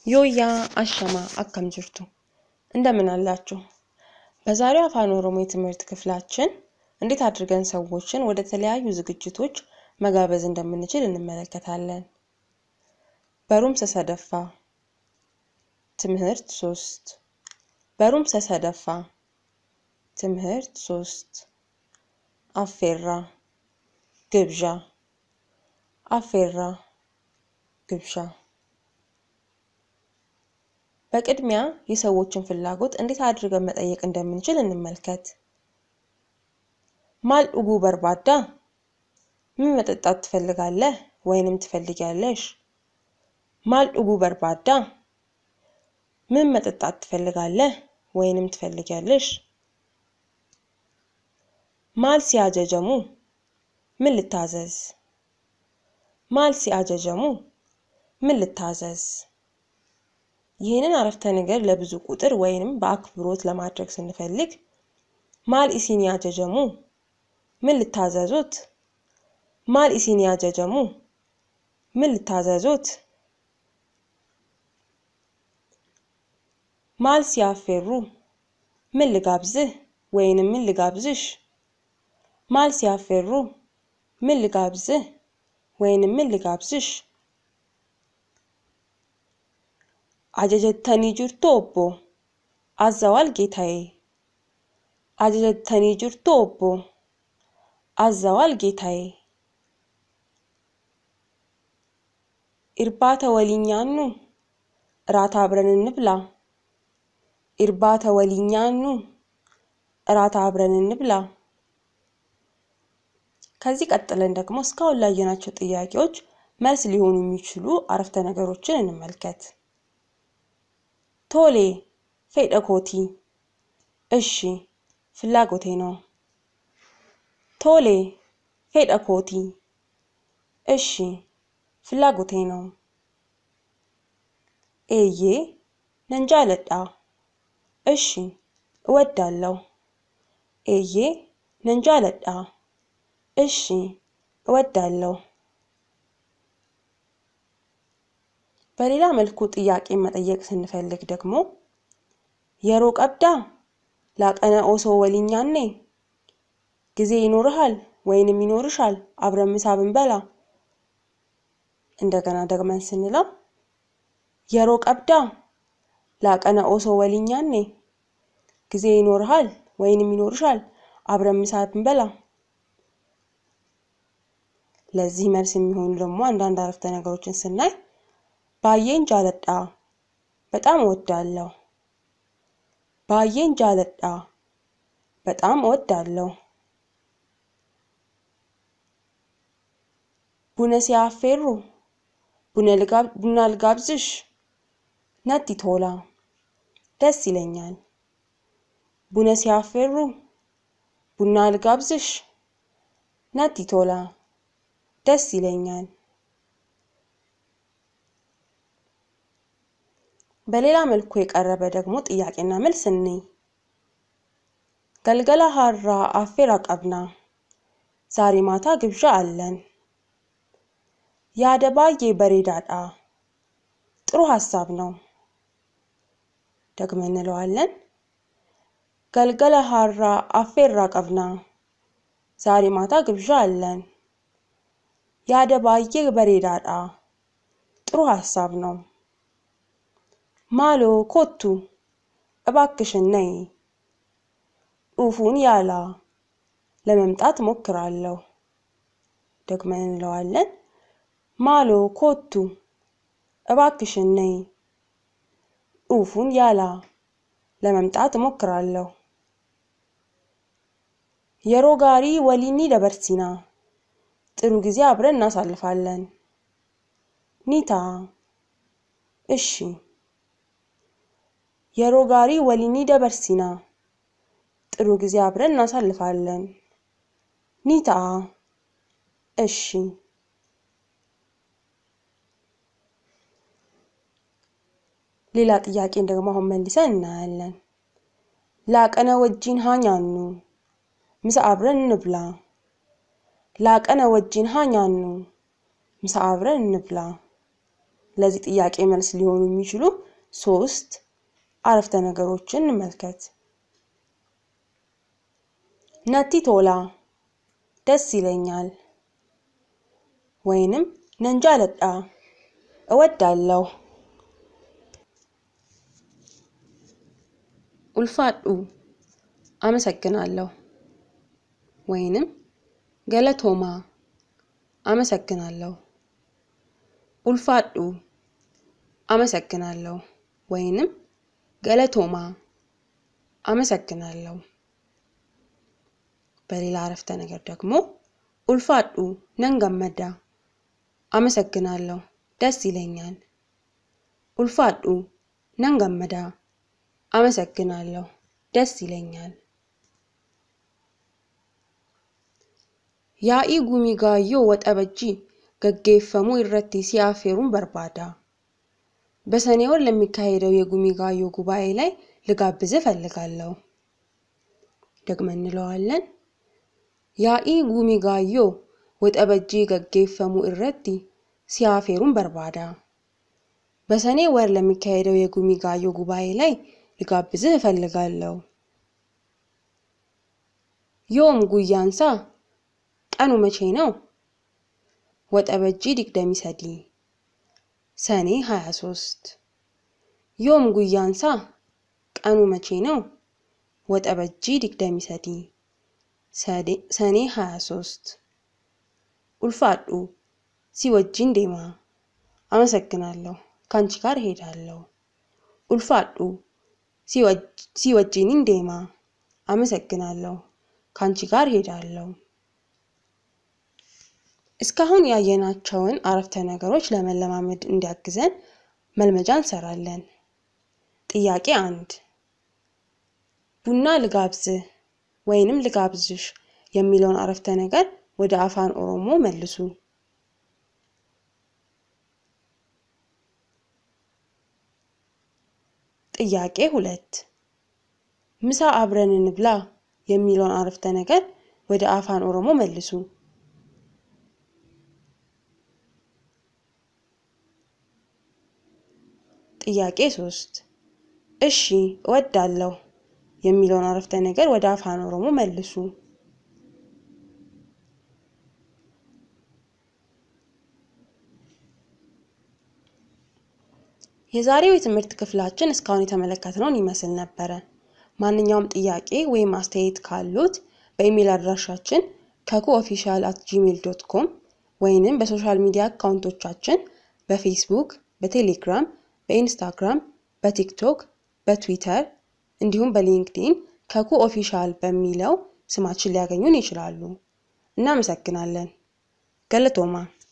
Yooyyaa ashama akkam jirtu እንደምን አላችሁ? በዛሬው አፋን ኦሮሞ የትምህርት ክፍላችን እንዴት አድርገን ሰዎችን ወደ ተለያዩ ዝግጅቶች መጋበዝ እንደምንችል እንመለከታለን። በሩም ሰሰደፋ ትምህርት ሶስት በሩም ሰሰደፋ ትምህርት ሶስት አፌራ ግብዣ አፌራ ግብዣ በቅድሚያ የሰዎችን ፍላጎት እንዴት አድርገን መጠየቅ እንደምንችል እንመልከት። ማል ኡጉ በርባዳ ምን መጠጣት ትፈልጋለህ ወይንም ትፈልጊያለሽ? ማል ኡጉ በርባዳ ምን መጠጣት ትፈልጋለህ ወይንም ትፈልጊያለሽ? ማል ሲያጀጀሙ ምን ልታዘዝ? ማል ሲያጀጀሙ ምን ልታዘዝ? ይህንን አረፍተ ነገር ለብዙ ቁጥር ወይንም በአክብሮት ለማድረግ ስንፈልግ ማል ኢሲን ያጀጀሙ ምን ልታዘዙት? ማል ኢሲን ያጀጀሙ ምን ልታዘዙት? ማል ሲያፌሩ ምን ልጋብዝህ ወይንም ምን ልጋብዝሽ? ማል ሲያፌሩ ምን ልጋብዝህ ወይንም ምን ልጋብዝሽ? አጀጀተኒ ጅርቶ ኦቦ አዘዋል ጌታዬ። አጀጀተኒ ጅርቶ ኦቦ አዘዋል ጌታዬ። ኢርባተ ወሊኛኑ እራት አብረን እንብላ። ኢርባተ ወሊኛኑ እራት አብረን እንብላ። ከዚህ ቀጥለን ደግሞ እስካሁን ላየናቸው ጥያቄዎች መልስ ሊሆኑ የሚችሉ አረፍተ ነገሮችን እንመልከት። ቶሌ ፌደ ኮቲ እሺ ፍላጎቴ ነው። ቶሌ ፌደ ኮቲ እሺ ፍላጎቴ ነው። ኤዬ ነንጃለዳ እሺ እወዳለሁ። ኤዬ ነንጃለዳ እሺ እወዳለሁ። በሌላ መልኩ ጥያቄ መጠየቅ ስንፈልግ ደግሞ የሮ ቀብዳ ላቀነ ኦሶ ወሊኛኔ ጊዜ ይኖርሃል ወይንም ይኖርሻል አብረን ምሳ ብንበላ። እንደገና ደግመን ስንለው የሮ ቀብዳ ላቀነ ኦሶ ወሊኛኔ ጊዜ ይኖርሃል ወይንም ይኖርሻል አብረን ምሳ ብንበላ። ለዚህ መልስ የሚሆኑ ደግሞ አንዳንድ አረፍተ ነገሮችን ስናይ ባዬን ጃለዳ በጣም እወዳለሁ። ባዬን ጃለዳ በጣም እወዳለሁ። ቡነ ሲያፌሩ ቡና ልጋብዝሽ ነቲ ቶላ ደስ ይለኛል። ቡነ ሲያፌሩ ቡና ልጋብዝሽ ነቲ ቶላ ደስ ይለኛል። በሌላ መልኩ የቀረበ ደግሞ ጥያቄና መልስ እንይ። ገልገላ ሀራ አፌራ ቀብና ዛሬ ማታ ግብዣ አለን። የአደባዬ በሬዳዳ ጥሩ ሀሳብ ነው። ደግመን እንለዋለን። ገልገለ ሀራ አፌራ ቀብና ዛሬ ማታ ግብዣ አለን። የአደባዬ በሬዳዳ ጥሩ ሀሳብ ነው። ማሎ ኮቱ እባክሽን ነይ። ጡፉን ያላ ለመምጣት ሞክራለሁ። ደግመን እንለዋለን። ማሎ ኮቱ እባክሽን ነይ። ጡፉን ያላ ለመምጣት ሞክራለሁ። የሮ ጋሪ ወሊኒ ደበርሲና ጥሩ ጊዜ አብረን እናሳልፋለን። ኒታ እሺ የሮ ጋሪ ወሊኒ ደበርሲና ጥሩ ጊዜ አብረን እናሳልፋለን። ኒታ እሺ ሌላ ጥያቄን ደግሞ አሁን መልሰን እናያለን። ላቀነ ወጂን ሃኛኑ ምሳ አብረን እንብላ። ላቀነ ወጂን ሃኛኑ ምሳ አብረን እንብላ። ለዚህ ጥያቄ መልስ ሊሆኑ የሚችሉ ሶስት አረፍተ ነገሮችን እንመልከት። ነቲ ቶላ ደስ ይለኛል፣ ወይንም ነንጃ ለጣ እወዳለሁ። ኡልፋዱ አመሰግናለሁ፣ ወይንም ገለቶማ አመሰግናለሁ። ኡልፋዱ አመሰግናለሁ፣ ወይንም ገለቶማ አመሰግናለሁ። በሌላ አረፍተ ነገር ደግሞ ኡልፋዱ ነንገመዳ አመሰግናለሁ፣ ደስ ይለኛል። ኡልፋዱ ነንገመዳ አመሰግናለሁ፣ ደስ ይለኛል። ያኢ ጉሚጋዮ ወጠበጂ ገጌፈሙ ኢረቲ ሲአፌሩን በርባዳ በሰኔ ወር ለሚካሄደው የጉሚጋዮ ጉባኤ ላይ ልጋብዝ እፈልጋለሁ። ደግመን እንለዋለን። ያኢ ጉሚጋዮ ወጠበጂ ገጌፈሙ ኢረቲ ሲአፌሩን በርባዳ በሰኔ ወር ለሚካሄደው የጉሚጋዮ ጉባኤ ላይ ልጋብዝህ እፈልጋለሁ። ዮም ጉያንሳ ቀኑ መቼ ነው? ወጠበጂ ዲግደሚ ሰዲ ሰኔ 23 ዮም ጉያንሳ ቀኑ መቼ ነው? ወጠበጂ ዲግደሚ ሰዲ ሰኔ 23 ኡልፋዱ ሲወጂን ዴማ አመሰግናለሁ ከአንቺ ጋር እሄዳለሁ። ኡልፋዱ ሲወጂኒን ዴማ አመሰግናለሁ ከአንቺ ጋር እሄዳለሁ። እስካሁን ያየናቸውን አረፍተ ነገሮች ለመለማመድ እንዲያግዘን መልመጃ እንሰራለን። ጥያቄ አንድ ቡና ልጋብዝህ ወይንም ልጋብዝሽ የሚለውን አረፍተ ነገር ወደ አፋን ኦሮሞ መልሱ። ጥያቄ ሁለት ምሳ አብረን እንብላ የሚለውን አረፍተ ነገር ወደ አፋን ኦሮሞ መልሱ። ጥያቄ ሶስት እሺ እወዳለሁ የሚለውን አረፍተ ነገር ወደ አፋን ኦሮሞ መልሱ። የዛሬው የትምህርት ክፍላችን እስካሁን የተመለከትነውን ይመስል ነበረ። ማንኛውም ጥያቄ ወይም አስተያየት ካሉት በኢሜይል አድራሻችን ከኩ ኦፊሻል አት ጂሜል ዶት ኮም ወይንም በሶሻል ሚዲያ አካውንቶቻችን በፌስቡክ፣ በቴሌግራም፣ በኢንስታግራም፣ በቲክቶክ፣ በትዊተር እንዲሁም በሊንክዲን ከኩ ኦፊሻል በሚለው ስማችን ሊያገኙን ይችላሉ። እናመሰግናለን። ገለቶማ